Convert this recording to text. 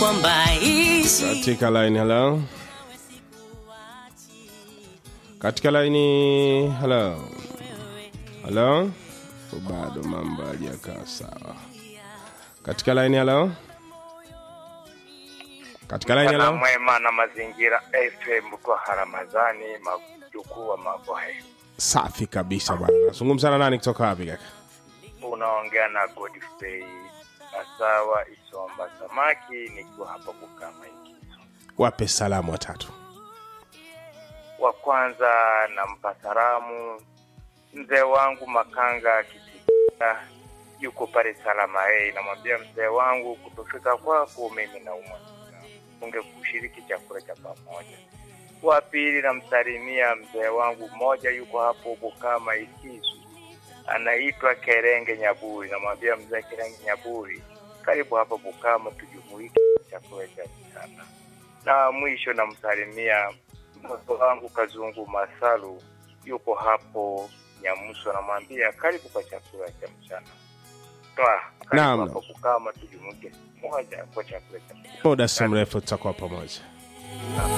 kwamba ishi katika line hello katika line hello hello bado mambo hajakaa sawa katika line hello katika line Mchana hello mwema na mazingira FM kwa Ramadhani majukuu wa Mabohe. safi kabisa bwana nazungumza na nani kutoka wapi kaka Unaongea na Godfrey Masawa Isomba Samaki nikiwa hapa Bukama Ikizo. wape salamu watatu Wa kwanza nampa salamu mzee wangu Makanga Kitika yuko pale Salama hey, namwambia mzee wangu kutofika kwako mimi naumwa unge kushiriki chakula cha pamoja. Wa pili namsalimia mzee wangu mmoja yuko hapo Bukama Ikizu, anaitwa Kerenge Nyaburi. Namwambia mzee Kerenge Nyaburi, karibu hapa Bukama tujumuike chakula cha mchana. Na mwisho namsalimia mtoto wangu Kazungu Masalu, yuko hapo Nyamuso, namwambia karibu kwa chakula cha mchana. Toa Naam, karibu naam. hapa Bukama tujumuike moja kwa chakula cha mchana. muda si mrefu tutakuwa pamoja